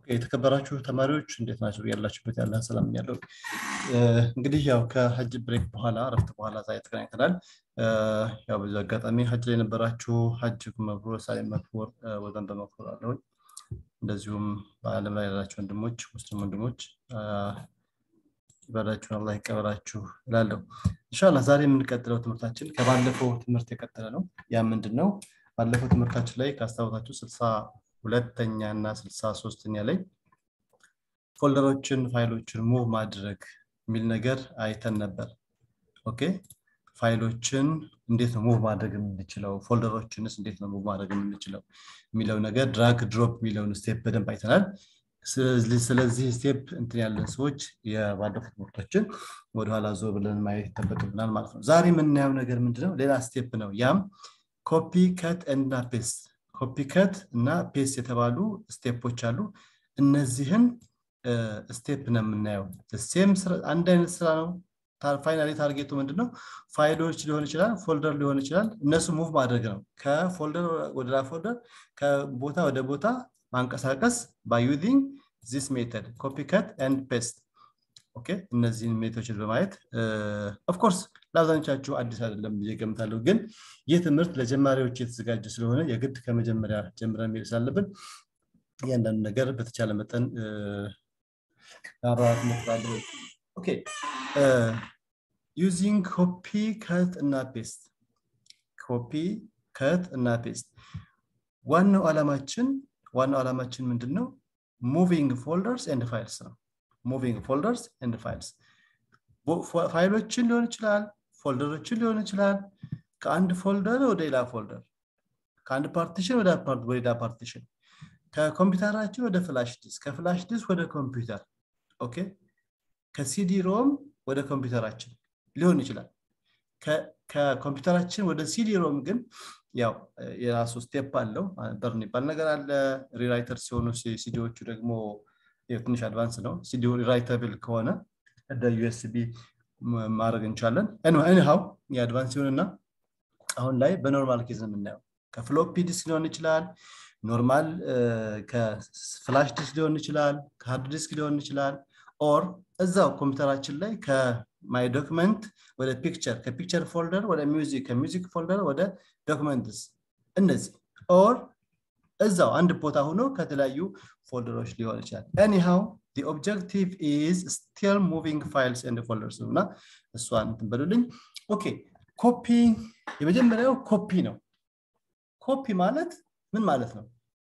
የተከበራችሁ ተማሪዎች እንዴት ናቸው? ያላችሁበት ያለ ሰላም ያለው እንግዲህ ያው ከሀጅ ብሬክ በኋላ እረፍት በኋላ ዛሬ ተገናኝተናል። ያው በዚህ አጋጣሚ ሀጅ ላይ የነበራችሁ ሀጅ መብሩር ሳሌም መክቡር ወዘን በመክቡር አለሁኝ። እንደዚሁም በዓለም ላይ ያላችሁ ወንድሞች ሙስሊም ወንድሞች ይበላችሁን አላህ ይቀበላችሁ እላለሁ። ኢንሻላህ ዛሬ የምንቀጥለው ትምህርታችን ከባለፈው ትምህርት የቀጠለ ነው። ያ ምንድን ነው? ባለፈው ትምህርታችን ላይ ካስታወሳችሁ ስልሳ ሁለተኛ እና ስልሳ ሶስተኛ ላይ ፎልደሮችን ፋይሎችን ሙቭ ማድረግ የሚል ነገር አይተን ነበር። ኦኬ ፋይሎችን እንዴት ነው ሙቭ ማድረግ የምንችለው፣ ፎልደሮችንስ እንዴት ነው ሙቭ ማድረግ የምንችለው የሚለው ነገር ድራግ ድሮፕ የሚለውን ስቴፕ በደንብ አይተናል። ስለዚህ ስቴፕ እንትን ያለን ሰዎች የባለፉት ትምህርቶችን ወደኋላ ዞር ብለን ማየት ይጠበቅብናል ማለት ነው። ዛሬ የምናየው ነገር ምንድነው? ሌላ ስቴፕ ነው። ያም ኮፒ ከት እና ፔስት ኮፒ ከት እና ፔስት የተባሉ ስቴፖች አሉ። እነዚህን ስቴፕ ነው የምናየው። ሴም አንድ አይነት ስራ ነው። ፋይናሊ ታርጌቱ ምንድነው? ፋይሎች ሊሆን ይችላል፣ ፎልደር ሊሆን ይችላል። እነሱ ሙቭ ማድረግ ነው። ከፎልደር ወደ ፎልደር፣ ከቦታ ወደ ቦታ ማንቀሳቀስ ባይ ዩዚንግ ዚስ ሜተድ ኮፒ ከት ኤንድ ፔስት ኦኬ እነዚህን ሜቶችን በማየት ኦፍኮርስ ለአብዛኞቻችሁ አዲስ አይደለም ብዬ ገምታለሁ። ግን ይህ ትምህርት ለጀማሪዎች የተዘጋጀ ስለሆነ የግድ ከመጀመሪያ ጀምረን መሄድ ስላለብን እያንዳንዱ ነገር በተቻለ መጠን ማብራራት እሞክራለሁ። ኦኬ ዩዚንግ ኮፒ ከት እና ፔስት ኮፒ ከት እና ፔስት ዋናው ዓላማችን ዋናው ዓላማችን ምንድን ነው? ሙቪንግ ፎልደርስ ኤንድ ፋይልስ ነው። ሙቪንግ ፎልደርስ ኤንድ ፋይልስ ፋይሎችን ሊሆን ይችላል፣ ፎልደሮችን ሊሆን ይችላል። ከአንድ ፎልደር ወደ ሌላ ፎልደር፣ ከአንድ ፓርቲሽን ወደ ሌላ ፓርቲሽን፣ ከኮምፒውተራችን ወደ ፍላሽ ዲስክ፣ ከፍላሽ ዲስክ ወደ ኮምፒውተር፣ ኦኬ ከሲዲ ሮም ወደ ኮምፒውተራችን ሊሆን ይችላል። ከኮምፒውተራችን ወደ ሲዲ ሮም ግን ያው የራሱ ስቴፕ አለው። በርን ይባል ነገር አለ። ሪራይተር ሲሆኑ ሲዲዎቹ ደግሞ ትንሽ አድቫንስ ነው። ሲዲ ራይተብል ከሆነ እንደ ዩኤስቢ ማድረግ እንችላለን። ኤኒሃው የአድቫንስ ሲሆንና አሁን ላይ በኖርማል ኬዝ ነው የምናየው። ከፍሎፒ ዲስክ ሊሆን ይችላል፣ ኖርማል ከፍላሽ ዲስክ ሊሆን ይችላል፣ ከሃርድ ዲስክ ሊሆን ይችላል። ኦር እዛው ኮምፒውተራችን ላይ ከማይ ዶክመንት ወደ ፒክቸር፣ ከፒክቸር ፎልደር ወደ ሚውዚክ፣ ከሚውዚክ ፎልደር ወደ ዶክመንትስ እነዚህ ኦር እዛው አንድ ቦታ ሆኖ ከተለያዩ ፎልደሮች ሊሆን ይችላል። ኤኒሃው the objective is still moving files and folders እና እሷን እንትን በሉልኝ። ኦኬ ኮፒ የመጀመሪያው ኮፒ ነው። ኮፒ ማለት ምን ማለት ነው?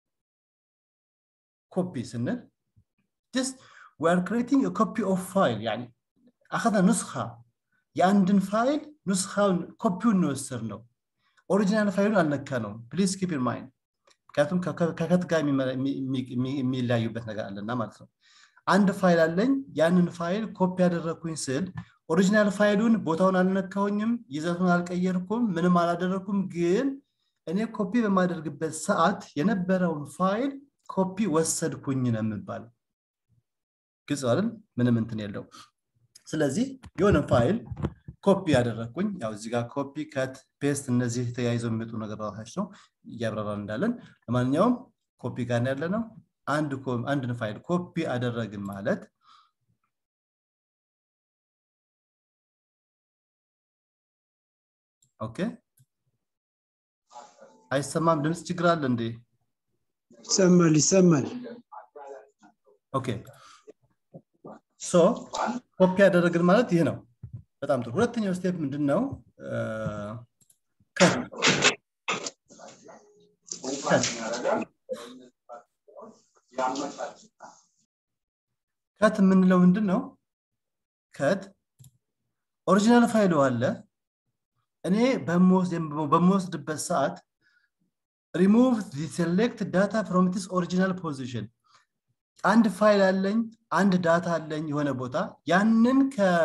ኮፒ ስንል just we are creating a copy of file يعني አኸذ ኑስኻ የአንድን ፋይል ኑስኻውን ኮፒውን እንወስድ ነው። ኦሪጂናል ፋይሉን አልነካ ነው። ፕሊዝ ኪፕ ኢን ማይንድ ምክንያቱም ከከት ጋር የሚለያዩበት ነገር አለና ማለት ነው። አንድ ፋይል አለኝ። ያንን ፋይል ኮፒ ያደረግኩኝ ስል ኦሪጂናል ፋይሉን ቦታውን አልነካሁኝም፣ ይዘቱን አልቀየርኩም፣ ምንም አላደረግኩም። ግን እኔ ኮፒ በማደርግበት ሰዓት የነበረውን ፋይል ኮፒ ወሰድኩኝ ነው የምባለው። ግልጽ አይደል? ምንም እንትን የለው። ስለዚህ የሆነ ፋይል ኮፒ ያደረግኩኝ ያው እዚህ ጋር ኮፒ ከት ፔስት እነዚህ ተያይዘው የሚመጡ ነገሮች ነው እያብራራን እንዳለን ለማንኛውም ኮፒ ጋር ያለ ነው አንድን ፋይል ኮፒ አደረግን ማለት ኦኬ አይሰማም ድምፅ ችግር አለ እንዴ ይሰማል ይሰማል ኦኬ ሶ ኮፒ ያደረግን ማለት ይህ ነው በጣም ጥሩ ሁለተኛው ስቴፕ ምንድን ነው ከት የምንለው ምንድን ነው ከት ኦሪጂናል ፋይሉ አለ እኔ በምወስድበት ሰዓት ሪሙቭ ሴሌክት ዳታ ፍሮም ቲስ ኦሪጂናል ፖዚሽን አንድ ፋይል አለኝ አንድ ዳታ አለኝ የሆነ ቦታ ያንን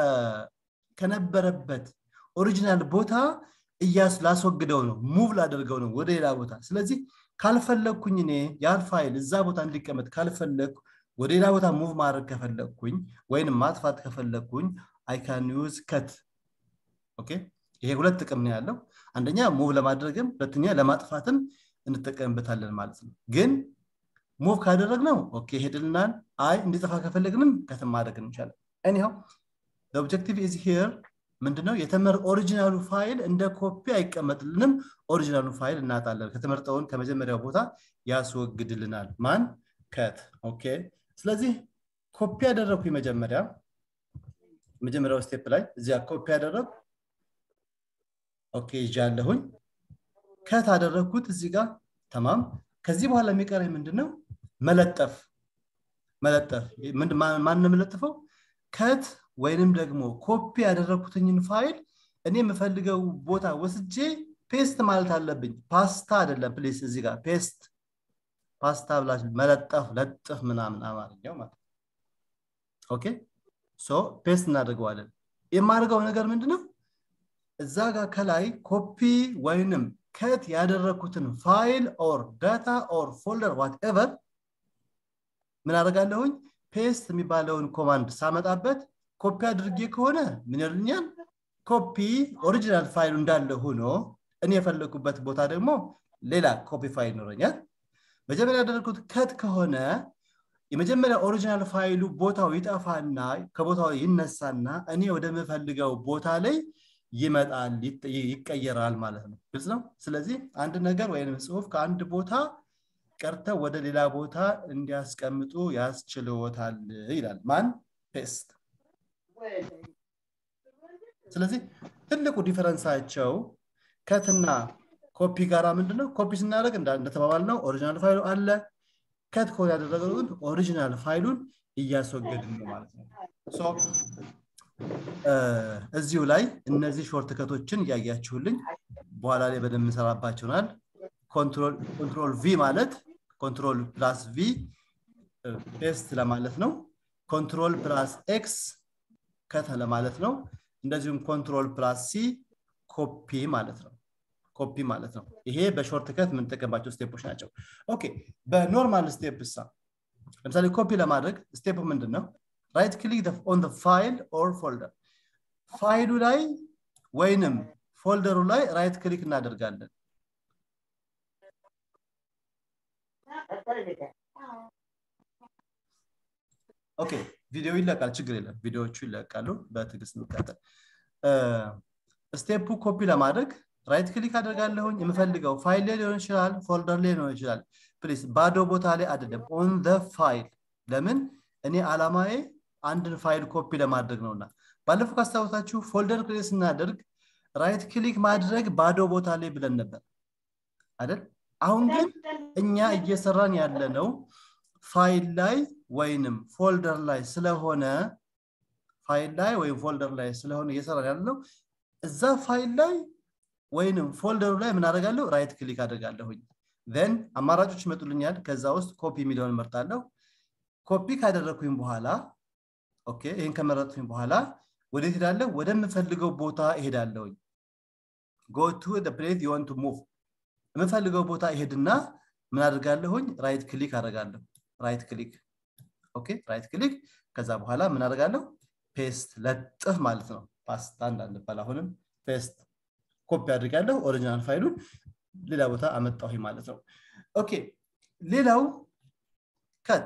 ከነበረበት ኦሪጂናል ቦታ እያስ ላስወግደው ነው ሙቭ ላደርገው ነው ወደ ሌላ ቦታ ስለዚህ ካልፈለግኩኝ እኔ ያን ፋይል እዛ ቦታ እንዲቀመጥ ካልፈለግኩ ወደ ሌላ ቦታ ሙቭ ማድረግ ከፈለግኩኝ ወይንም ማጥፋት ከፈለግኩኝ አይ ካን ዩዝ ከት ኦኬ ይሄ ሁለት ጥቅም ነው ያለው አንደኛ ሙቭ ለማድረግም ሁለተኛ ለማጥፋትም እንጠቀምበታለን ማለት ነው ግን ሙቭ ካደረግነው ኦኬ ሄድልናል አይ እንዲጠፋ ከፈለግንም ከትም ማድረግ እንችላለን ኤኒሃው ኦብጀክቲቭ ኢዝ ሄር ምንድነው የተመር ኦሪጂናሉ ፋይል እንደ ኮፒ አይቀመጥልንም ኦሪጂናሉ ፋይል እናጣለን ከተመርጠውን ከመጀመሪያው ቦታ ያስወግድልናል ማን ከት ኦኬ ስለዚህ ኮፒ ያደረግኩ መጀመሪያ መጀመሪያው ስቴፕ ላይ እዚያ ኮፒ ያደረግ ኦኬ ይዣለሁኝ ከት አደረግኩት እዚህ ጋር ተማም ከዚህ በኋላ የሚቀረኝ ምንድነው መለጠፍ መለጠፍ ማን የምለጥፈው ከት ወይንም ደግሞ ኮፒ ያደረግኩትኝን ፋይል እኔ የምፈልገው ቦታ ወስጄ ፔስት ማለት አለብኝ ፓስታ አይደለም ፕሊስ እዚህ ጋር ፔስት ፓስታ ብላችሁ መለጠፍ ለጥፍ ምናምን አማርኛው ማለት ኦኬ ሶ ፔስት እናደርገዋለን የማደርገው ነገር ምንድነው እዛ ጋር ከላይ ኮፒ ወይንም ከት ያደረግኩትን ፋይል ኦር ዳታ ኦር ፎልደር ዋትኤቨር ምን አደርጋለሁኝ ፔስት የሚባለውን ኮማንድ ሳመጣበት ኮፒ አድርጌ ከሆነ ምን ይልኛል ኮፒ ኦሪጂናል ፋይሉ እንዳለ ሆኖ እኔ የፈለግኩበት ቦታ ደግሞ ሌላ ኮፒ ፋይል ይኖረኛል መጀመሪያ ያደረግኩት ከት ከሆነ የመጀመሪያ ኦሪጂናል ፋይሉ ቦታው ይጠፋና ከቦታው ይነሳና እኔ ወደምፈልገው ቦታ ላይ ይመጣል ይቀየራል ማለት ነው ግልጽ ነው ስለዚህ አንድ ነገር ወይም ጽሁፍ ከአንድ ቦታ ቀርተው ወደ ሌላ ቦታ እንዲያስቀምጡ ያስችልዎታል ይላል ማን ፔስት ስለዚህ ትልቁ ዲፈረንሳቸው ከትና ኮፒ ጋራ ምንድነው ኮፒ ስናደርግ እንደተባባል ነው ኦሪጂናል ፋይሉ አለ ከት ከሆነ ያደረገው ግን ኦሪጂናል ፋይሉን እያስወገድን ነው ማለት ነው እዚሁ ላይ እነዚህ ሾርት ከቶችን እያያችሁልኝ በኋላ ላይ በደንብ እንሰራባቸውናል ኮንትሮል ቪ ማለት ኮንትሮል ፕላስ ቪ ፔስት ለማለት ነው ኮንትሮል ፕላስ ኤክስ ከተ ለማለት ነው እንደዚሁም ኮንትሮል ፕላስ ሲ ኮፒ ማለት ነው ኮፒ ማለት ነው ይሄ በሾርት ከት የምንጠቀምባቸው ስቴፖች ናቸው ኦኬ በኖርማል ስቴፕ ሳ ለምሳሌ ኮፒ ለማድረግ ስቴፕ ምንድን ነው ራይት ክሊክ ኦን ፋይል ኦር ፎልደር ፋይሉ ላይ ወይንም ፎልደሩ ላይ ራይት ክሊክ እናደርጋለን ኦኬ ቪዲዮ ይለቃል ችግር የለም ቪዲዮዎቹ ይለቃሉ በትግስት እንቀጥል ስቴፑ ኮፒ ለማድረግ ራይት ክሊክ አደርጋለሁኝ የምፈልገው ፋይል ላይ ሊሆን ይችላል ፎልደር ላይ ሊሆን ይችላል ፕሊስ ባዶ ቦታ ላይ አይደለም ኦን ዘ ፋይል ለምን እኔ አላማዬ አንድን ፋይል ኮፒ ለማድረግ ነውና ባለፈው ካስታወሳችሁ ፎልደር ክሬት ስናደርግ ራይት ክሊክ ማድረግ ባዶ ቦታ ላይ ብለን ነበር አይደል አሁን ግን እኛ እየሰራን ያለነው ፋይል ላይ ወይንም ፎልደር ላይ ስለሆነ ፋይል ላይ ወይም ፎልደር ላይ ስለሆነ እየሰራን ያለነው እዛ ፋይል ላይ ወይንም ፎልደሩ ላይ ምን አደርጋለሁ ራይት ክሊክ አደርጋለሁኝ ን አማራጮች ይመጡልኛል ከዛ ውስጥ ኮፒ የሚለውን መርጣለሁ ኮፒ ካደረግኩኝ በኋላ ኦኬ ይህን ከመረጥኩኝ በኋላ ወደ ሄዳለሁ ወደምፈልገው ቦታ እሄዳለሁኝ ጎ ቱ ፕሌት ዩን ቱ ሙቭ የምፈልገው ቦታ ይሄድና ምን አድርጋለሁኝ ራይት ክሊክ አደርጋለሁ ራይት ክሊክ ኦኬ ራይት ክሊክ ከዛ በኋላ ምን አደርጋለሁ ፔስት ለጥፍ ማለት ነው ፓስታ እንዳንባል አሁንም ፔስት ኮፒ አድርጋለሁ ኦሪጂናል ፋይሉን ሌላ ቦታ አመጣሁ ማለት ነው ኦኬ ሌላው ከት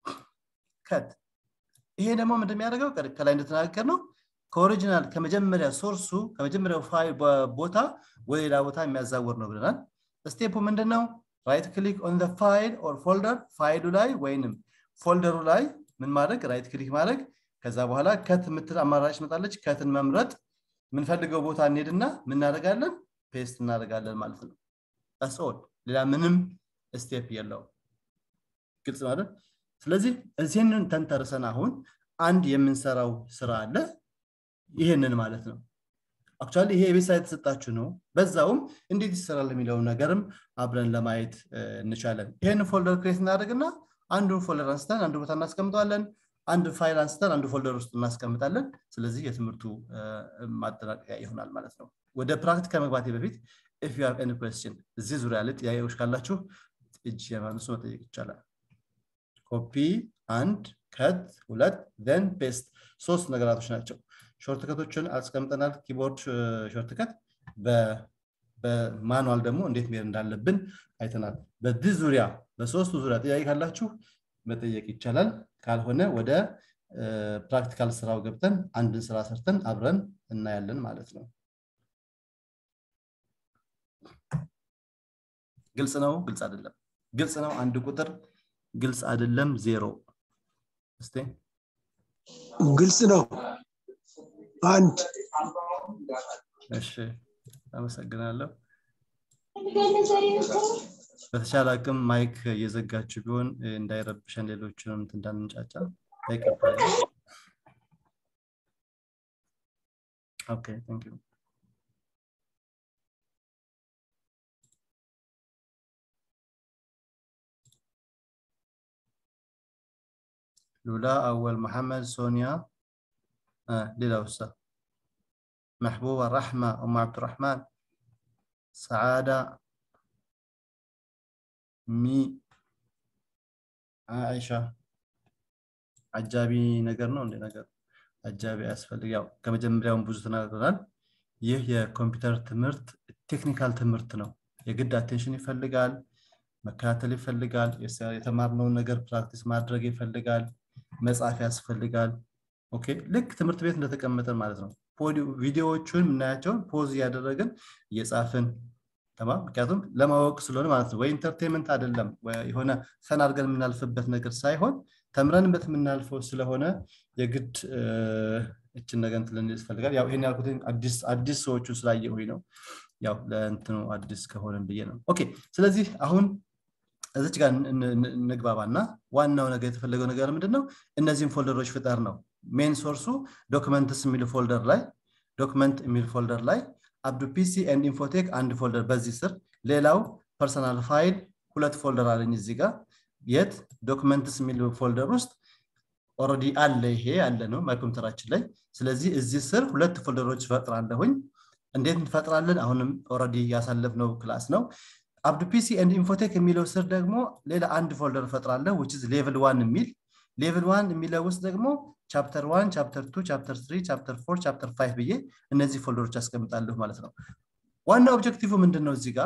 ከት ይሄ ደግሞ ምንድን የሚያደርገው ከላይ እንደተናገር ነው ከኦሪጂናል ከመጀመሪያ ሶርሱ ከመጀመሪያው ፋይል ቦታ ወደ ሌላ ቦታ የሚያዛውር ነው ብለናል ስቴፑ ምንድን ነው ራይት ክሊክ ኦን ፋይል ኦር ፎልደር ፋይሉ ላይ ወይንም ፎልደሩ ላይ ምን ማድረግ ራይት ክሊክ ማድረግ ከዛ በኋላ ከት የምትል አማራጭ መጣለች ከትን መምረጥ የምንፈልገው ቦታ እንሄድና ምናደርጋለን ፔስት እናደርጋለን ማለት ነው ኦል ሌላ ምንም ስቴፕ የለውም ግልጽ ማለት ስለዚህ እዚህንን ተንተርሰን አሁን አንድ የምንሰራው ስራ አለ ይህንን ማለት ነው አክቹዋሊ ይሄ የቤት ስራ የተሰጣችሁ ነው በዛውም እንዴት ይሰራል የሚለውን ነገርም አብረን ለማየት እንቻለን ይህን ፎልደር ክሬት እናደርግና አንዱን ፎልደር አንስተን አንዱ ቦታ እናስቀምጠዋለን አንድ ፋይል አንስተን አንዱ ፎልደር ውስጥ እናስቀምጣለን ስለዚህ የትምህርቱ ማጠናቀቂያ ይሆናል ማለት ነው ወደ ፕራክቲክ ከመግባቴ በፊት ኢፍ ዩ ኤኒ ኩስችን እዚህ ዙሪያ ላይ ጥያቄዎች ካላችሁ እጅ የማነሱ መጠየቅ ይቻላል ኮፒ አንድ ከት ሁለት ን ፔስት ሶስት ነገራቶች ናቸው ሾርትከቶችን አስቀምጠናል ኪቦርድ ሾርትከት በማኑዋል ደግሞ እንዴት መሄድ እንዳለብን አይተናል በዚህ ዙሪያ በሶስቱ ዙሪያ ጥያቄ ካላችሁ መጠየቅ ይቻላል ካልሆነ ወደ ፕራክቲካል ስራው ገብተን አንድን ስራ ሰርተን አብረን እናያለን ማለት ነው ግልጽ ነው ግልጽ አይደለም ግልጽ ነው አንድ ቁጥር ግልጽ አይደለም ዜሮ እስቲ ግልጽ ነው አንድ እሺ አመሰግናለሁ በተሻለ አቅም ማይክ እየዘጋችሁ ቢሆን እንዳይረብሸን ሌሎችንም እንዳንጫጫ ይቀበላል ኦኬ ታንክ ዩ ሉላ አወል መሐመድ ሶኒያ ሌላ ውሳ محبوبة رحمة أم عبد الرحمن سعادة مي عائشة አጃቢ ነገር ነው እንደ ነገር አጃቢ ያስፈልግ ያው ከመጀመሪያውን ብዙ ተናግረናል ይህ የኮምፒውተር ትምህርት ቴክኒካል ትምህርት ነው የግድ አቴንሽን ይፈልጋል መከታተል ይፈልጋል የተማርነውን ነገር ፕራክቲስ ማድረግ ይፈልጋል መጻፍ ያስፈልጋል ኦኬ ልክ ትምህርት ቤት እንደተቀመጠን ማለት ነው ቪዲዮዎቹን የምናያቸውን ፖዝ እያደረግን እየጻፍን ተማ ምክንያቱም ለማወቅ ስለሆነ ማለት ነው ወይ ኢንተርቴንመንት አይደለም የሆነ ፈን አድርገን የምናልፍበት ነገር ሳይሆን ተምረንበት የምናልፈው ስለሆነ የግድ እችን ነገር እንትን ይፈልጋል ያው ይሄን ያልኩት አዲስ ሰዎቹ ስላየሁኝ ነው ያው ለእንትኑ አዲስ ከሆነን ብዬ ነው ኦኬ ስለዚህ አሁን እዚች ጋር እንግባባና ዋናው ነገር የተፈለገው ነገር ምንድን ነው እነዚህም ፎልደሮች ፍጠር ነው ሜን ሶርሱ ዶክመንትስ የሚል ፎልደር ላይ ዶክመንት የሚል ፎልደር ላይ አብዱ ፒሲ ኤንድ ኢንፎቴክ አንድ ፎልደር በዚህ ስር ሌላው ፐርሰናል ፋይል ሁለት ፎልደር አለኝ እዚህ ጋር የት ዶክመንትስ የሚል ፎልደር ውስጥ ኦረዲ አለ ይሄ አለ ነው ማይኮምፒውተራችን ላይ ስለዚህ እዚህ ስር ሁለት ፎልደሮች ፈጥራለሁኝ እንዴት እንፈጥራለን አሁንም ኦረዲ ያሳለፍነው ክላስ ነው አብዱ ፒሲ ኤንድ ኢንፎቴክ የሚለው ስር ደግሞ ሌላ አንድ ፎልደር ፈጥራለሁ ዊች ሌቭል ዋን የሚል ሌቭል ዋን የሚለው ውስጥ ደግሞ ቻፕተር ዋን ቻፕተር ቱ ቻፕተር ትሪ ቻፕተር ፎር ቻፕተር ፋይቭ ብዬ እነዚህ ፎልደሮች ያስቀምጣለሁ ማለት ነው ዋና ኦብጀክቲቭ ምንድን ነው እዚህ ጋር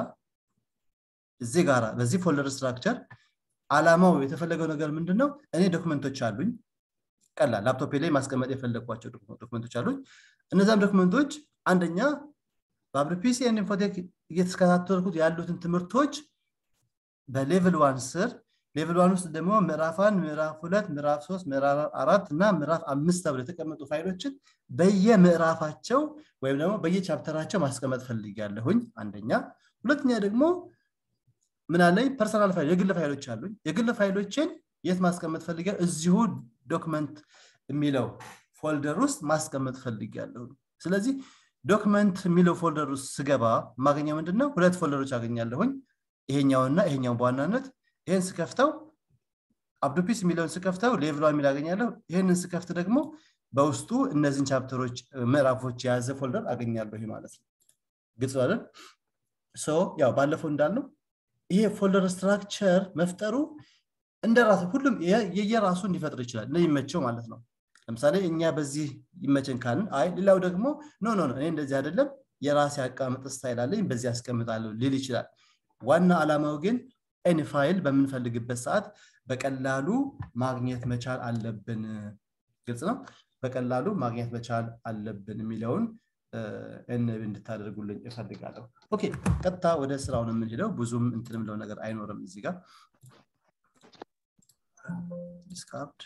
እዚህ ጋር በዚህ ፎልደር ስትራክቸር አላማው የተፈለገው ነገር ምንድን ነው እኔ ዶክመንቶች አሉኝ ቀላል ላፕቶፕ ላይ ማስቀመጥ የፈለግኳቸው ዶክመንቶች አሉኝ እነዛም ዶክመንቶች አንደኛ በአብሪፒሲ ኢንፎቴክ እየተከታተልኩት ያሉትን ትምህርቶች በሌቭል ዋን ስር ሌቭል ዋን ውስጥ ደግሞ ምዕራፍ አንድ ምዕራፍ ሁለት ምዕራፍ ሶስት ምዕራፍ አራት እና ምዕራፍ አምስት ተብሎ የተቀመጡ ፋይሎችን በየምዕራፋቸው ወይም ደግሞ በየቻፕተራቸው ማስቀመጥ ፈልጊያለሁኝ አንደኛ ሁለተኛ ደግሞ ምን አለኝ ፐርሰናል ፋይል የግል ፋይሎች አሉኝ የግል ፋይሎችን የት ማስቀመጥ ፈልጊያ እዚሁ ዶክመንት የሚለው ፎልደር ውስጥ ማስቀመጥ ፈልጊያለሁ ስለዚህ ዶክመንት የሚለው ፎልደር ውስጥ ስገባ የማገኘው ምንድነው ሁለት ፎልደሮች አገኛለሁኝ ይሄኛውና ይሄኛውን በዋናነት ይህን ስከፍተው አብዱፒስ የሚለውን ስከፍተው ሌቭሏ የሚል አገኛለሁ ይህንን ስከፍት ደግሞ በውስጡ እነዚህን ቻፕተሮች ምዕራፎች የያዘ ፎልደር አገኛለሁ ማለት ነው ግልጽ አይደል ያው ባለፈው እንዳልነው ይሄ ፎልደር ስትራክቸር መፍጠሩ እንደ ራሱ ሁሉም የየራሱ እንዲፈጥር ይችላል እንደሚመቸው ማለት ነው ለምሳሌ እኛ በዚህ ይመቸን ካልን አይ ሌላው ደግሞ ኖ ኖ እኔ እንደዚህ አይደለም የራሴ አቀማመጥ ስታይል አለኝ በዚህ አስቀምጣለሁ ሊል ይችላል ዋና አላማው ግን ኤኒ ፋይል በምንፈልግበት ሰዓት በቀላሉ ማግኘት መቻል አለብን ግልጽ ነው በቀላሉ ማግኘት መቻል አለብን የሚለውን እንድታደርጉልኝ እፈልጋለሁ ኦኬ ቀጥታ ወደ ስራውን የምንሄደው ብዙም እንትን ምለው ነገር አይኖርም እዚህ ጋር ዲስካርድ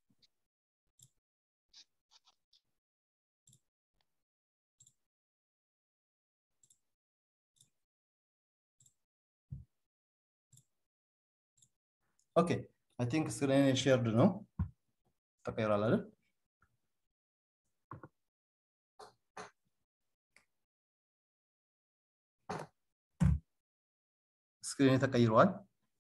ኦኬ አይ ቲንክ ስክሪን ሼርድ ነው ተቀይሯል አይደል ስክሪን ተቀይሯል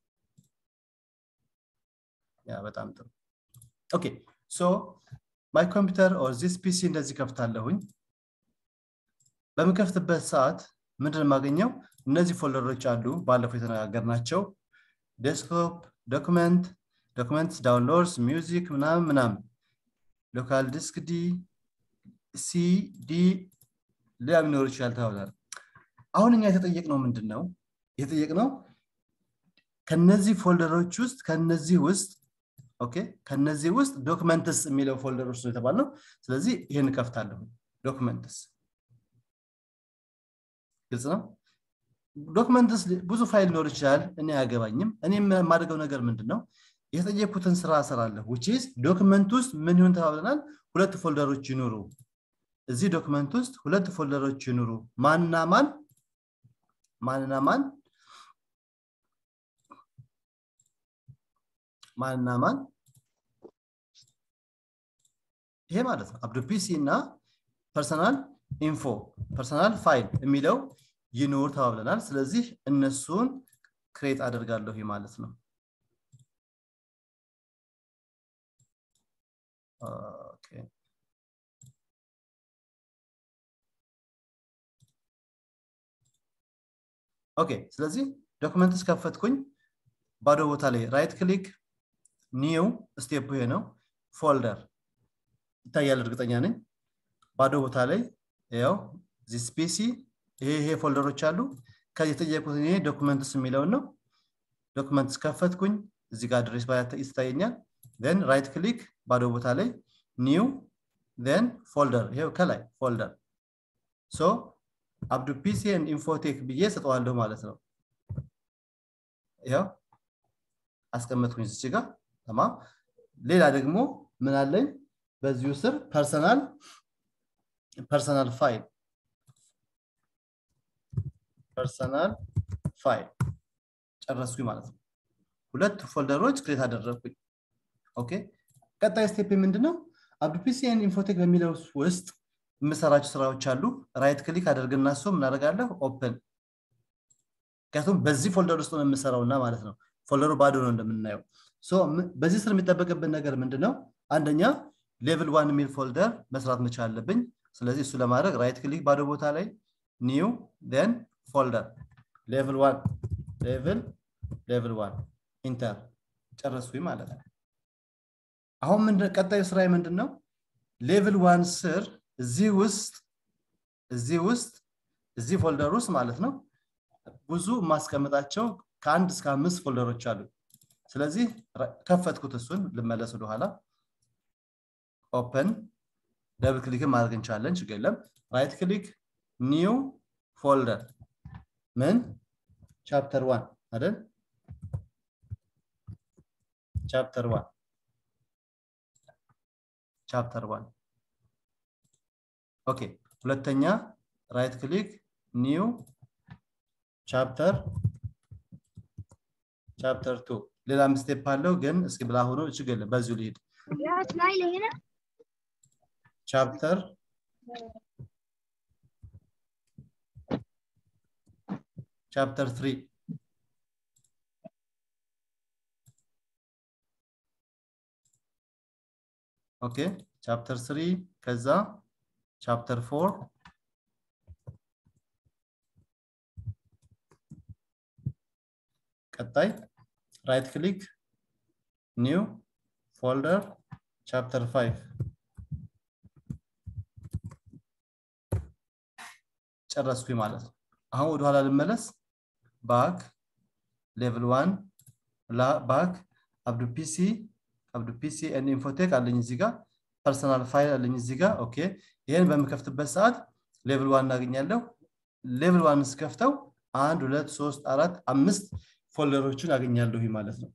ያ በጣም ጥሩ ኦኬ ሶ ማይ ኮምፒውተር ኦር ዚስ ፒሲ እንደዚህ ከፍታለሁኝ በምከፍትበት ሰዓት ምንድን የማገኘው እነዚህ ፎልደሮች አሉ ባለፈው የተነጋገርናቸው ዴስክቶፕ ዶክመንት ዶክመንት ዳውንሎድስ ሚውዚክ ምናምን ምናምን ሎካል ዲስክ ዲ ሲ ዲ ሌላ ሊኖር ይችላል ተባብላል አሁን እኛ የተጠየቅነው ምንድን ነው የተጠየቅነው ከነዚህ ፎልደሮች ውስጥ ከነዚህ ውስጥ ኦኬ ከነዚህ ውስጥ ዶክመንትስ የሚለው ፎልደር ውስጥ ነው የተባልነው ስለዚህ ይህን እከፍታለሁ ዶክመንትስ ግልጽ ነው ዶክመንትስ ብዙ ፋይል ሊኖር ይችላል እኔ አያገባኝም እኔ የማደርገው ነገር ምንድን ነው የተጠየኩትን ስራ እሰራለሁ ውችስ ዶክመንት ውስጥ ምን ይሁን ተባብለናል ሁለት ፎልደሮች ይኑሩ እዚህ ዶክመንት ውስጥ ሁለት ፎልደሮች ይኑሩ ማንና ማን ማንና ማን ማንና ማን ይሄ ማለት ነው አብዱ ፒሲ እና ፐርሰናል ኢንፎ ፐርሰናል ፋይል የሚለው ይኑር ተባብለናል ስለዚህ እነሱን ክሬት አደርጋለሁ ማለት ነው ኦኬ ኦኬ ስለዚህ ዶክመንትስ ከፈትኩኝ ባዶ ቦታ ላይ ራይት ክሊክ ኒው ስቴፕ ይሄ ነው ፎልደር ይታያል እርግጠኛ ነኝ ባዶ ቦታ ላይ ያው ዚስ ፒሲ ይሄ ይሄ ፎልደሮች አሉ ከዚህ የጠየቁት ይሄ ዶክመንትስ የሚለውን ነው ዶክመንትስ ከፈትኩኝ እዚህ ጋር አድሬስ ይታየኛል ን ራይት ክሊክ ባዶ ቦታ ላይ ኒው ን ፎልደር ይሄው ከላይ ፎልደር ሶ አብዱ ፒሲ ኢንፎቴክ ብዬ ሰጠዋለሁ ማለት ነው ያው አስቀመጥኩኝ እዚች ጋር ተማም ሌላ ደግሞ ምን አለኝ በዚሁ ስር ፐርሰናል ፐርሰናል ፋይል ፐርሰናል ፋይል ጨረስኩኝ ማለት ነው ሁለት ፎልደሮች ክሬት አደረግኩኝ ኦኬ ቀጣይ ስቴፕ ምንድነው አብዱፒሲን ኢንፎቴክ በሚለው ውስጥ የምሰራቸው ስራዎች አሉ ራይት ክሊክ አደርግና እሱ ምናደርጋለሁ ኦፕን ምክንያቱም በዚህ ፎልደር ውስጥ ነው የምሰራውና ማለት ነው ፎልደሩ ባዶ ነው እንደምናየው በዚህ ስር የሚጠበቅብን ነገር ምንድነው አንደኛ ሌቭል ዋን የሚል ፎልደር መስራት መቻል አለብኝ ስለዚህ እሱ ለማድረግ ራይት ክሊክ ባዶ ቦታ ላይ ኒው ን ፎልደር ሌቭል ዋን ሌቭል ሌቭል ዋን ኢንተር ጨረስኩኝ ማለት ነው አሁን ቀጣዩ ስራ ምንድን ነው ሌቭል ዋን ስር እዚህ ውስጥ እዚህ ውስጥ እዚህ ፎልደር ውስጥ ማለት ነው ብዙ ማስቀምጣቸው ከአንድ እስከ አምስት ፎልደሮች አሉ ስለዚህ ከፈትኩት እሱን ልመለስ ወደኋላ ኦፕን ደብል ክሊክን ማድረግ እንችላለን ችግር የለም ራይት ክሊክ ኒው ፎልደር ምን ቻፕተር ዋን አይደል ቻፕተር ዋን ቻፕተር ዋን ኦኬ ሁለተኛ ራይት ክሊክ ኒው ቻፕተር ቻፕተር ቱ ሌላ ስቴፕ አለው ግን እስኪ ብላ ሆኖ ችግር የለም በዚሁ ልሂድ ቻፕተር ቻፕተር ትሪ ኦኬ ቻፕተር ስሪ ከዛ ቻፕተር ፎር ቀጣይ ራይት ክሊክ ኒው ፎልደር ቻፕተር ፋይቭ ጨረስኩኝ ማለት ነው አሁን ወደኋላ ልመለስ ባክ ሌቭል ዋን ባክ አብዱ ፒሲ አብዱ ፒሲ ኤን ኢንፎቴክ አለኝ እዚህ ጋር ፐርሰናል ፋይል አለኝ እዚህ ጋር ኦኬ ይህን በምከፍትበት ሰዓት ሌቭል ዋን እናገኛለሁ ሌቭል ዋን ስከፍተው አንድ ሁለት ሶስት አራት አምስት ፎልደሮችን አገኛለሁ ማለት ነው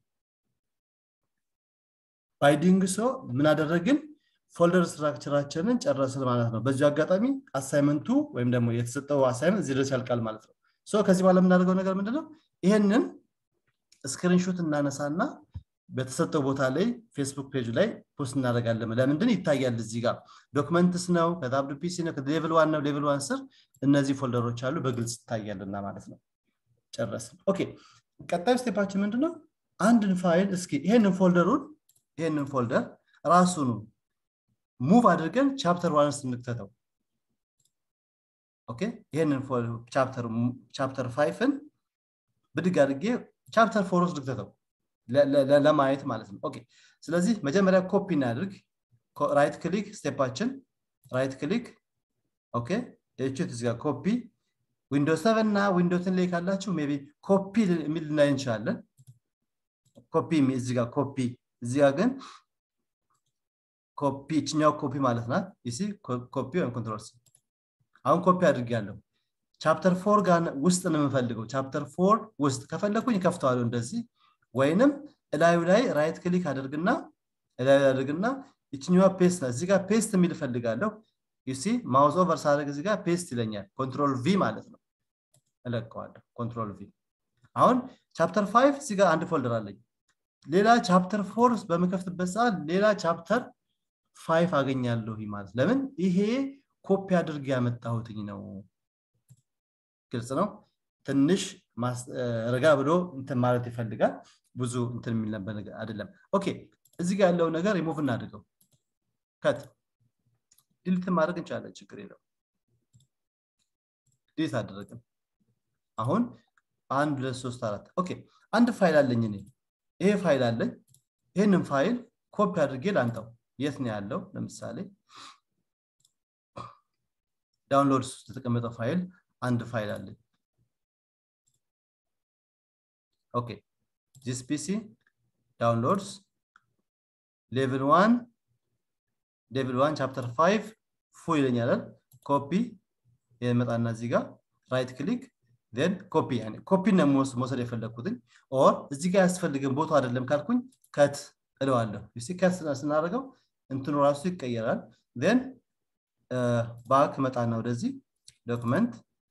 ባይዲንግ ሶ ምን አደረግን ፎልደር ስትራክቸራችንን ጨረስን ማለት ነው በዚሁ አጋጣሚ አሳይመንቱ ወይም ደግሞ የተሰጠው አሳይመንት እዚህ ድረስ ያልቃል ማለት ነው ሶ ከዚህ በኋላ የምናደርገው ነገር ምንድነው ይህንን ስክሪንሾት እናነሳና በተሰጠው ቦታ ላይ ፌስቡክ ፔጅ ላይ ፖስት እናደርጋለን ለምንድን ይታያል እዚህ ጋር ዶክመንትስ ነው ከታብዱ ፒሲ ነው ሌቭል ዋን ነው ሌቭል ዋን ስር እነዚህ ፎልደሮች አሉ በግልጽ ይታያልና ማለት ነው ጨረስን ኦኬ ቀጣዩ ስቴፓችን ምንድነው አንድን ፋይል እስኪ ይሄንን ፎልደሩን ይሄንን ፎልደር ራሱኑ ሙቭ አድርገን ቻፕተር ዋን ውስጥ እንክተተው ኦኬ ይሄንን ቻፕተር ፋይፍን ብድግ አድርጌ ቻፕተር ፎር ውስጥ ልክተተው ለማየት ማለት ነው ኦኬ ስለዚህ መጀመሪያ ኮፒ እናድርግ ራይት ክሊክ ስቴፓችን ራይት ክሊክ ኦኬ እችት እዚጋ ኮፒ ዊንዶው ሰቨን እና ዊንዶው ቴን ላይ ካላችሁ ሜይ ቢ ኮፒ የሚል ልናይ እንችላለን ኮፒ እዚህ ጋር ኮፒ እዚህ ጋር ግን ኮፒ እችኛው ኮፒ ማለት ናት ይሲ ኮፒ ወይም ኮንትሮል ሲ አሁን ኮፒ አድርጌያለሁ ቻፕተር ፎር ጋር ውስጥ ነው የምፈልገው ቻፕተር ፎር ውስጥ ከፈለኩኝ ከፍተዋለሁ እንደዚህ ወይንም እላዩ ላይ ራይት ክሊክ አድርግና እላዩ ላይ አድርግና ይችኛዋ ፔስት ናት እዚህ ጋር ፔስት የሚል እፈልጋለሁ ዩሲ ማውዝ ኦቨር ሳደርግ እዚህ ጋር ፔስት ይለኛል ኮንትሮል ቪ ማለት ነው እለቀዋለሁ ኮንትሮል ቪ አሁን ቻፕተር ፋይቭ እዚህ ጋር አንድ ፎልደር አለኝ ሌላ ቻፕተር ፎር በምከፍትበት ሰዓት ሌላ ቻፕተር ፋይቭ አገኛለሁ ማለት ለምን ይሄ ኮፒ አድርግ ያመጣሁትኝ ነው ግልጽ ነው ትንሽ ረጋ ብሎ እንትን ማለት ይፈልጋል ብዙ እንትን የሚል ነበር አይደለም ኦኬ እዚህ ጋር ያለው ነገር ሪሙቭ እናድርገው ከት ዲሊት ማድረግ እንችላለን ችግር የለው ዲሊት አደረግን አሁን አንድ ሁለት ሶስት አራት ኦኬ አንድ ፋይል አለኝ እኔ ይሄ ፋይል አለኝ ይህንን ፋይል ኮፒ አድርጌ ላንጣው የት ነው ያለው ለምሳሌ ዳውንሎድ ውስጥ የተቀመጠ ፋይል አንድ ፋይል አለኝ ኦኬ ዚስ ፒሲ ዳውንሎድስ ሌቭል ዋን ሌቭል ዋን ቻፕተር ፋይቭ ፉ ይለኛል ኮፒ የመጣና እዚህ ጋር ራይት ክሊክ ን ኮፒ ኮፒ ነው መውሰድ የፈለግኩትኝ ኦር እዚህ ጋር ያስፈልግን ቦታ አይደለም ካልኩኝ ከት እለዋለሁ ከት ስናደርገው እንትኑ ራሱ ይቀየራል ን ባክ መጣና ወደዚህ ዶክመንት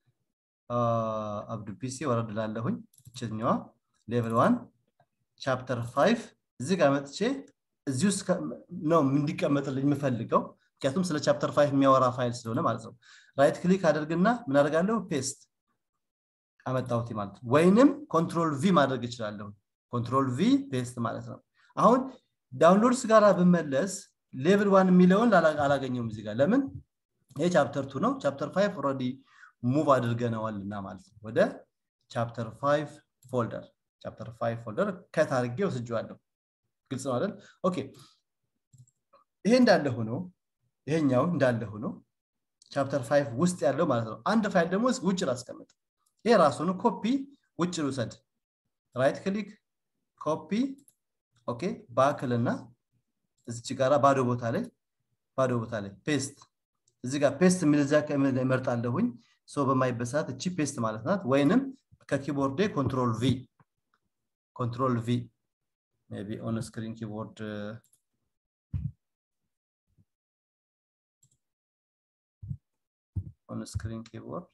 አብዱ ፒሲ ወረድ ላለሁኝ እችኛዋ ሌቭል ዋን ቻፕተር ፋይቭ እዚህ ጋር መጥቼ እዚህ ውስጥ ነው እንዲቀመጥልኝ የምፈልገው ምክንያቱም ስለ ቻፕተር ፋይቭ የሚያወራ ፋይል ስለሆነ ማለት ነው ራይት ክሊክ አደርግና ምን አደርጋለሁ ፔስት አመጣሁት ማለት ነው ወይንም ኮንትሮል ቪ ማድረግ እችላለሁ ኮንትሮል ቪ ፔስት ማለት ነው አሁን ዳውንሎድስ ጋር ብመለስ ሌቭል ዋን የሚለውን አላገኘውም እዚህ ጋር ለምን ይህ ቻፕተር ቱ ነው ቻፕተር ፋይቭ ኦልሬዲ ሙቭ አድርገነዋልና ማለት ነው ወደ ቻፕተር ፋይቭ ፎልደር ቻፕተር ፋይቭ ፎልደር ከት አድርጌ ወስጀዋለሁ ግልጽ ነው አይደል ኦኬ ይሄ እንዳለ ሆኖ ይሄኛው እንዳለ ሆኖ ቻፕተር ፋይቭ ውስጥ ያለው ማለት ነው አንድ ፋይል ደግሞ ውጭ ላስቀምጥ ይሄ ራሱን ኮፒ ውጭ ልውሰድ ራይት ክሊክ ኮፒ ኦኬ ባክልና እዚች ጋራ ባዶ ቦታ ላይ ባዶ ቦታ ላይ ፔስት እዚህ ጋር ፔስት የሚል እዚያ እመርጣለሁኝ ሰው በማይበት ሰዓት እቺ ፔስት ማለት ናት ወይንም ከኪቦርዴ ኮንትሮል ቪ ኮንትሮል ቪ ቢ ኦን ስክሪን ኪቦርድ ኦን ስክሪን ኪቦርድ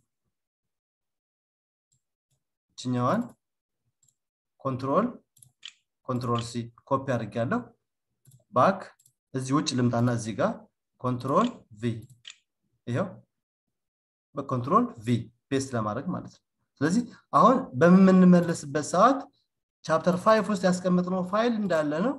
እችኛዋን ኮንትሮል ኮንትሮል ሲ ኮፒ አድርጌያለሁ ባክ እዚህ ውጭ ልምጣና እዚህ ጋር ኮንትሮል ቪ ይኸው በኮንትሮል ቪ ፔስት ለማድረግ ማለት ነው ስለዚህ አሁን በምንመለስበት ሰዓት ቻፕተር ፋይቭ ውስጥ ያስቀመጥነው ፋይል እንዳለ ነው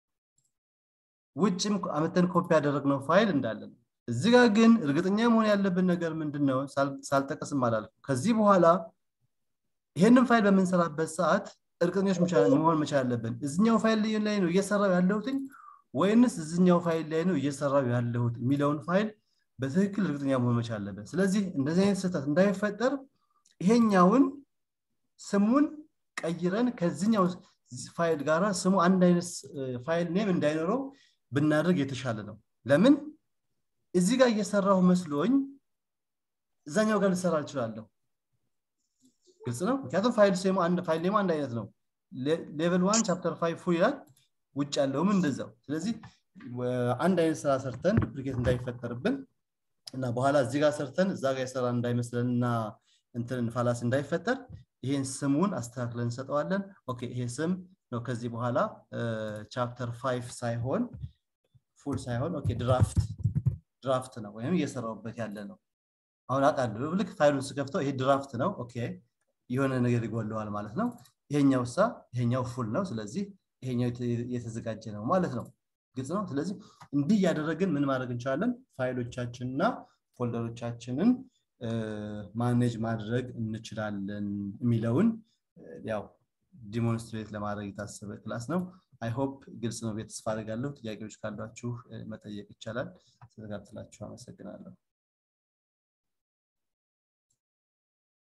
ውጭም አመተን ኮፒ ያደረግነው ፋይል እንዳለ ነው እዚህ ጋር ግን እርግጠኛ መሆን ያለብን ነገር ምንድን ነው ሳልጠቀስም አላልኩም ከዚህ በኋላ ይሄንን ፋይል በምንሰራበት ሰዓት እርግጠኞች መሆን መቻል አለብን እዚኛው ፋይል ላይ ነው እየሰራው ያለሁትኝ ወይንስ እዚኛው ፋይል ላይ ነው እየሰራው ያለሁት የሚለውን ፋይል በትክክል እርግጠኛ መሆን መቻል አለብን ስለዚህ እንደዚህ አይነት ስህተት እንዳይፈጠር ይሄኛውን ስሙን ቀይረን ከዚኛው ፋይል ጋር ስሙ አንድ አይነት ፋይል ኔም እንዳይኖረው ብናደርግ የተሻለ ነው ለምን እዚህ ጋር እየሰራሁ መስሎኝ እዛኛው ጋር ልሰራ እችላለሁ ግልጽ ነው ምክንያቱም ፋይል ሴሙ አንድ ፋይል ኔሙ አንድ አይነት ነው ሌቨል ዋን ቻፕተር ፋይቭ ፉል ይላል ውጭ ያለውም እንደዛው ስለዚህ አንድ አይነት ስራ ሰርተን ዱፕሊኬት እንዳይፈጠርብን እና በኋላ እዚህ ጋር ሰርተን እዛ ጋር የሰራ እንዳይመስለን እና እንትን ፋላስ እንዳይፈጠር ይሄን ስሙን አስተካክለን እንሰጠዋለን ኦኬ ይሄ ስም ነው ከዚህ በኋላ ቻፕተር ፋይቭ ሳይሆን ፉል ሳይሆን ኦኬ ድራፍት ድራፍት ነው ወይም እየሰራውበት ያለ ነው አሁን አውቃለሁ ልክ ፋይሉን ስከፍተው ይሄ ድራፍት ነው ኦኬ የሆነ ነገር ይጎለዋል ማለት ነው ይሄኛው ሳ ይሄኛው ፉል ነው ስለዚህ ይሄኛው የተዘጋጀ ነው ማለት ነው ግልጽ ነው ስለዚህ እንዲህ እያደረግን ምን ማድረግ እንችላለን ፋይሎቻችንና ፎልደሮቻችንን ማኔጅ ማድረግ እንችላለን የሚለውን ያው ዲሞንስትሬት ለማድረግ የታሰበ ክላስ ነው አይሆፕ ግልጽ ነው ቤት ተስፋ አድርጋለሁ ጥያቄዎች ካሏችሁ መጠየቅ ይቻላል ስለተካትላችሁ አመሰግናለሁ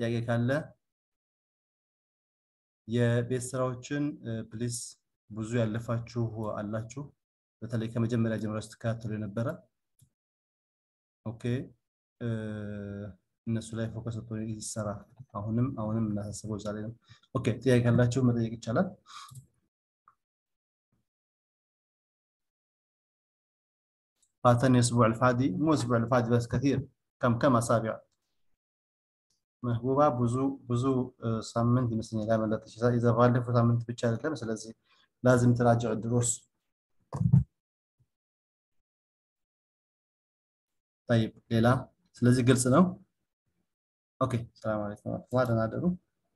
ጥያቄ ካለ የቤት ስራዎችን ፕሊስ ብዙ ያለፋችሁ አላችሁ በተለይ ከመጀመሪያ ጀምሮ ስትከታተሉ የነበረ ኦኬ እነሱ ላይ ፎከስ ይሰራ አሁንም አሁንም እናሳስበው ዛሬ ነው ኦኬ ጥያቄ ካላችሁ መጠየቅ ይቻላል فاتني الاسبوع الفادي مو الاسبوع الفادي بس كثير كم كم اسابيع መህቡባ ብዙ ብዙ ሳምንት ይመስለኛል ያመለጠች የዛ ባለፈው ሳምንት ብቻ አይደለም ስለዚህ ላዝም ትራጅዕ ድሮስ طيب ሌላ ስለዚህ ግልጽ ነው ኦኬ ሰላም አለይኩም ወራህመቱላህ ደህና አደሩ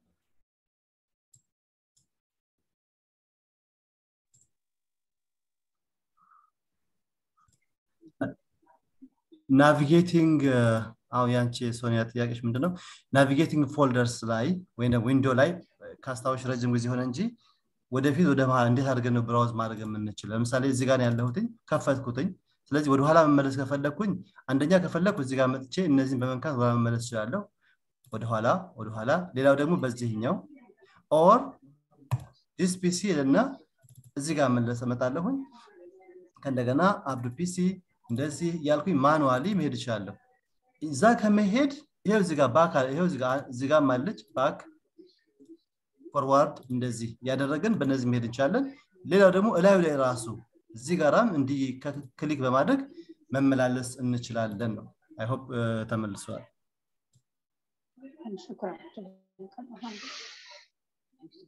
ናቪጌቲንግ አው ያንቺ ሶኒያ ጥያቄሽ ምንድነው ናቪጌቲንግ ፎልደርስ ላይ ወይም ዊንዶ ላይ ካስታዎች ረጅም ጊዜ ሆነ እንጂ ወደፊት ወደ መሀል እንዴት አድርገን ነው ብራውዝ ማድረግ የምንችል ለምሳሌ እዚህ ጋር ያለሁትኝ ከፈትኩትኝ ስለዚህ ወደኋላ መመለስ ከፈለግኩኝ አንደኛ ከፈለግኩ እዚህ ጋር መጥቼ እነዚህን በመንካት ወደ መመለስ እችላለሁ ወደኋላ ወደኋላ ሌላው ደግሞ በዚህኛው ኦር ዲስ ፒሲ እና እዚህ ጋር መለስ እመጣለሁኝ ከእንደገና አብዱ ፒሲ እንደዚህ እያልኩኝ ማኑዋሊ መሄድ እችላለሁ እዛ ከመሄድ ይሄው እዚህ ጋር ባክ ይሄው እዚህ ጋር ማለች ባክ ፎርዋርድ እንደዚህ ያደረግን በእነዚህ መሄድ እንችላለን ሌላው ደግሞ እላዩ ላይ ራሱ እዚህ ጋራም እንዲህ ክሊክ በማድረግ መመላለስ እንችላለን ነው አይሆፕ ተመልሰዋል شكرا